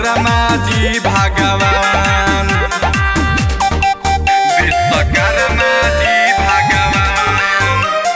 विश्वकर्मा जी भगवान विश्वकर्मा जी भगवान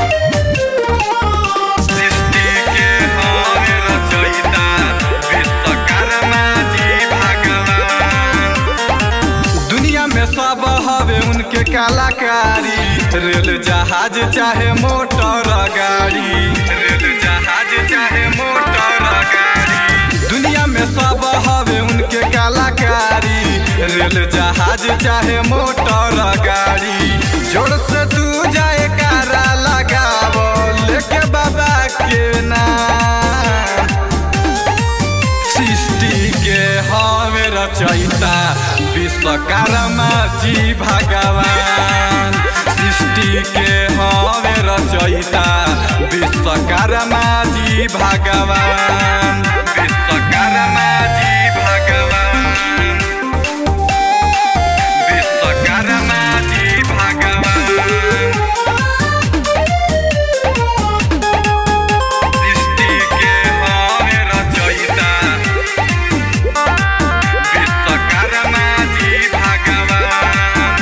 सृष्टि के हवे रचयिता विश्वकर्मा जी भगवान दुनिया में सब हवे उनके कलाकारी रेल जहाज चाहे मोटर गाड़ी रेल जहाज चाहे मोटर गाड़ी दुनिया में सब हवे उनके कलाकारी रेल जहाज चाहे मोटर गाड़ी जोर से तू जाए कारा लगावो लेके बाबा के नाम सृष्टि के हवे रचयिता विश्वकर्मा जी भगवान सृष्टि के हवे रचयिता विश्वकर्मा जी भगवान विश्वकर्मा जी भगवान विश्वकर्मा जी भगवान सृष्टि के हवे रचयिता विश्वकर्मा जी भगवान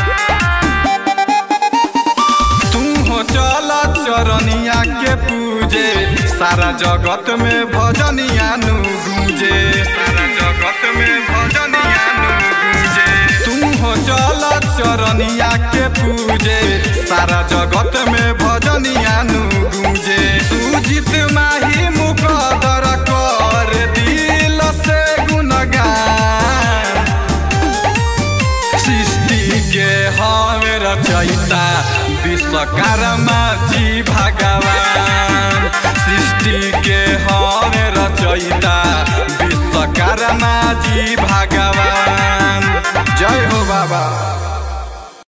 तू हो चल चरनिया के पूजे सारा जगत में भजनिया नु गूंजे सारा जगत में भजनिया नु गूंजे तू हो चल चरनिया के पूजे सारा जगत में भजनिया नु गूंजे सुजित माही मुकदर कर दिल से गुणगान सृष्टि के हवे रचयिता विश्वकर्मा जी भगवान सृष्टि के हवे रचयिता विश्वकर्मा जी भगवान जय हो बाबा